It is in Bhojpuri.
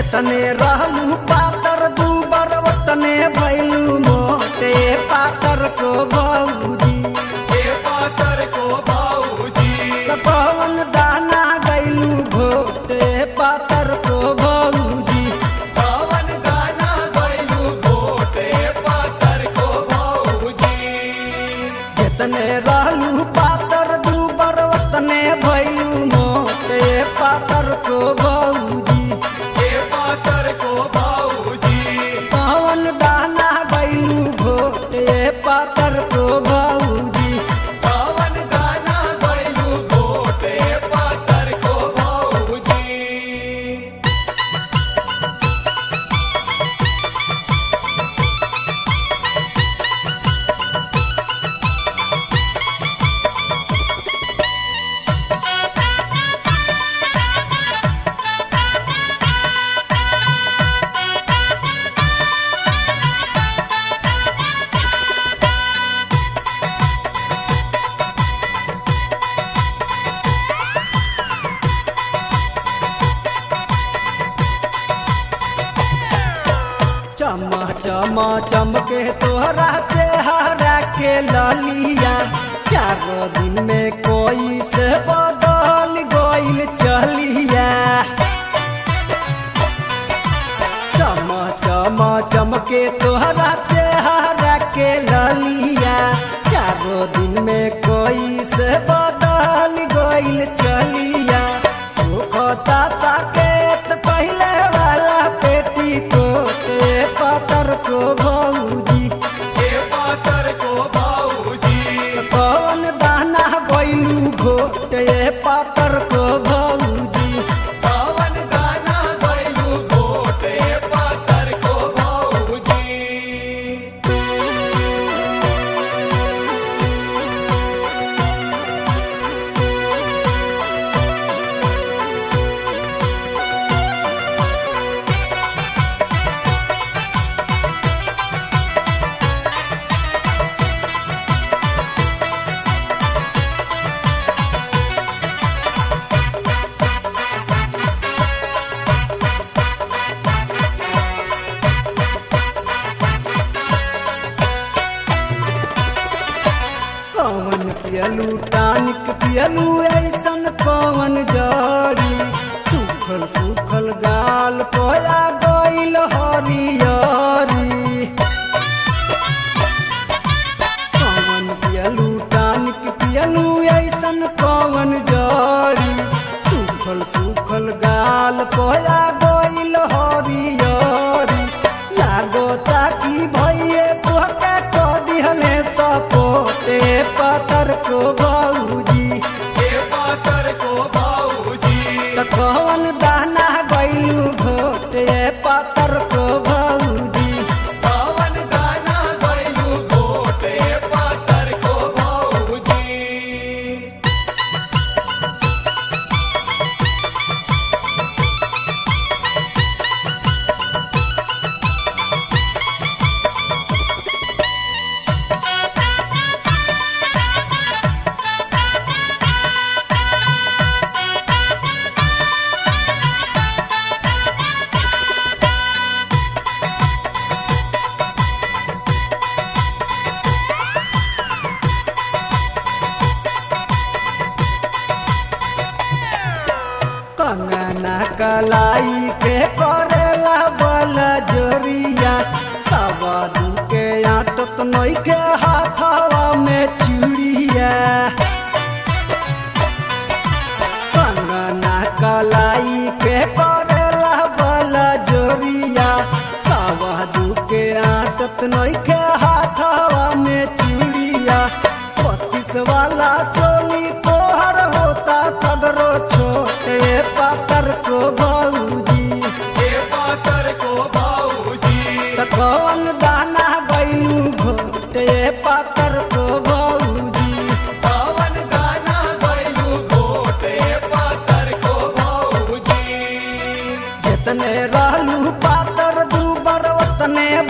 जितने रहलू पातर दू बरवतने भैलू मोटे पातर को भौजी हे पातर को भाऊजी कौन दाना गैलू घोटे पातर को भौजी पवन गाना गैलू घोटे पातर को भाऊजी जितने रहलू पातर दू बरवतने भैलू मोटे पातर को भौजी हे पातर को भाऊजी कौन दाना गैलू घोटे पातर को भौजी पवन गाना गैलू घोटे पातर को भाऊजी चमा चमा चमके तोहरा चेहरा के ललिया चारो दिन में कोई से बदल गइल चलिया चमा चमा चमके तोहरा चेहरा के ललिया चारो दिन में कोई से बदल गइल चलिया खाता ताकेत पहले वाला पेटी कोटे पतर को भौजी हे पातर को भाऊजी कौन दाना गइलू घोटे पातर को भौजी पवन गाना गैलू घोटे पातर को भाऊजी कौन पियलू टानिक पियलू ऐसन कौन जड़ी सुखल सुखल गाल पोया गइल हरियरी कौन पियलू टानिक पियलू ऐसन कौन जड़ी सुखल सुखल गाल पोया गइल हरियरी लागो ताकी भइए तोहके क दिहले त पोते पतर को भौजी हे पातर को भाऊजी त कौन दाना गइलू घोटे पतर को भौजी पवन गाना गैलू घोटे पातर को भाऊजी कंगना कलाई के करेला बल जोरिया तब के आटत नई के हाथवा में चूड़िया कंगना कलाई के करेला बल जोरिया तब के आटत नई के हाथवा में चूड़िया पच्चीस वाला चोली तोहर होता सदरो छोटे पातर को भौजी हे पातर को भाऊजी त कौन दाना गइलू घोटे पातर को भौजी पवन गाना गैलू घोटे पातर को भाऊजी जितने रहलू पातर दू बरवतने